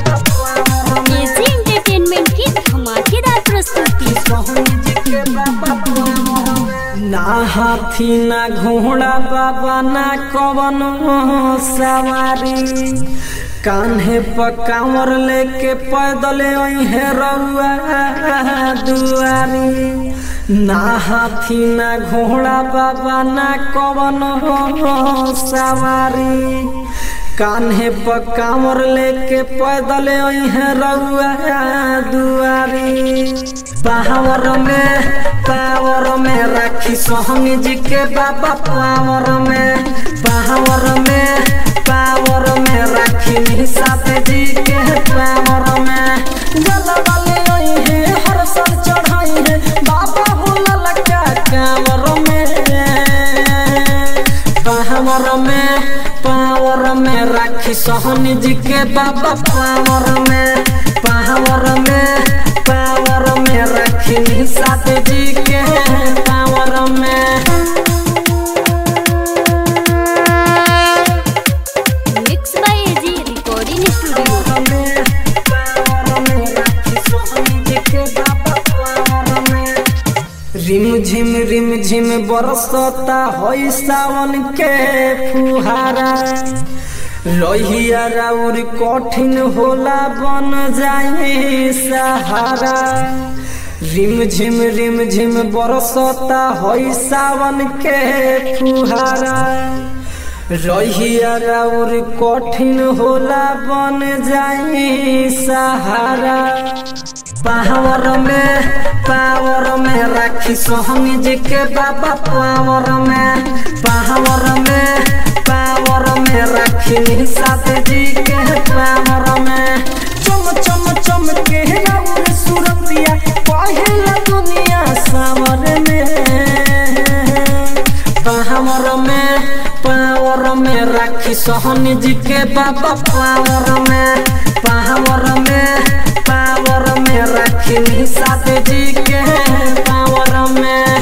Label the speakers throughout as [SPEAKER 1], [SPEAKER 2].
[SPEAKER 1] बाबा पावर में
[SPEAKER 2] AG entertainment की धमाकेदार प्रस्तुति
[SPEAKER 1] सोहनी जी के बाबा पावर में ना हाथी ना घोड़ा बाबा ना कवन सवारी कान्हे पर कांवर लेके पैदल है रउआ दुआरी ना हाथी ना घोड़ा बाबा ना कवन सवारी कान्हे पर कांवर लेके पैदल है रउआ दुआरी पावर में पावर में राखी सोहनी जी के बाबा पावर में पावर में पावर में राखी निशात जी के पावर में जलवाले आई है हर साल चढ़ाई है बाबा भोला लगा कांवर में पावर में पावर में राखी सोहनी जी के बाबा पावर में पावर में पावर में राखी निशात जी के पावर में
[SPEAKER 2] mix by AG recording studio
[SPEAKER 1] रिम झिम रिम झिम बरसता होई सावन के फुहारा रहिया राउर कठिन होला बन जाए सहारा रिम झिम रिम झिम बरसता होई सावन के फुहारा रहिया राउर कठिन होला बन जाई सहारा पावर में पावर में राखी सोहनी जी के बाबा पावर में पावर में पावर में राखी निशात जी के पावर में चम चम चम के राउर सुरतिया पहला दुनिया सावर में पावर में पावर में राखी सोहनी जी के बाबा पावर में पावर में पावर में राखी निशात जी के पावर में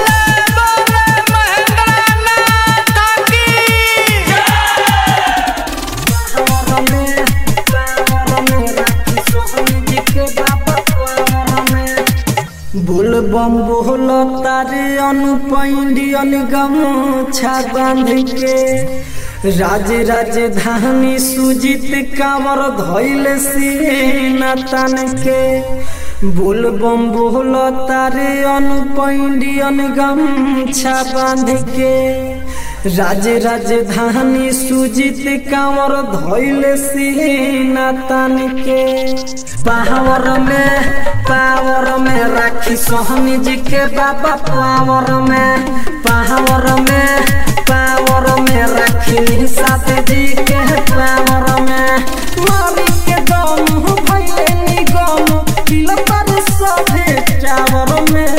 [SPEAKER 1] पावर में पावर में राखी सोहनी जी के बाबा पावर में बोल बम बोल तारे अनुपैंडियन गमछा बांध के राज राजधानी सुजित कांवर धैल सीना तन के बोल बम बोल तारे अनुपैंडियन गमछा बांध के राज राजधानी सुजित कांवर धैल सीना तन के पावर में पावर में राखी सोहनी जी के बाबा पावर में पावर में पावर में राखी निशात जी के पावर में मारी के दम भैले निगम दिल पर सभे टावर में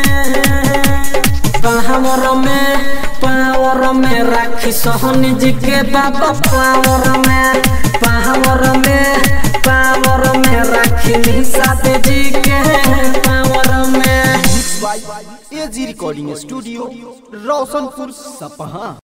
[SPEAKER 1] पावर में पावर में राखी सोहनी जी के बाबा पावर में पावर में पावर में राखी निशात जी के पावर में
[SPEAKER 3] एजी रिकॉर्डिंग स्टूडियो रोशनपुर सपहा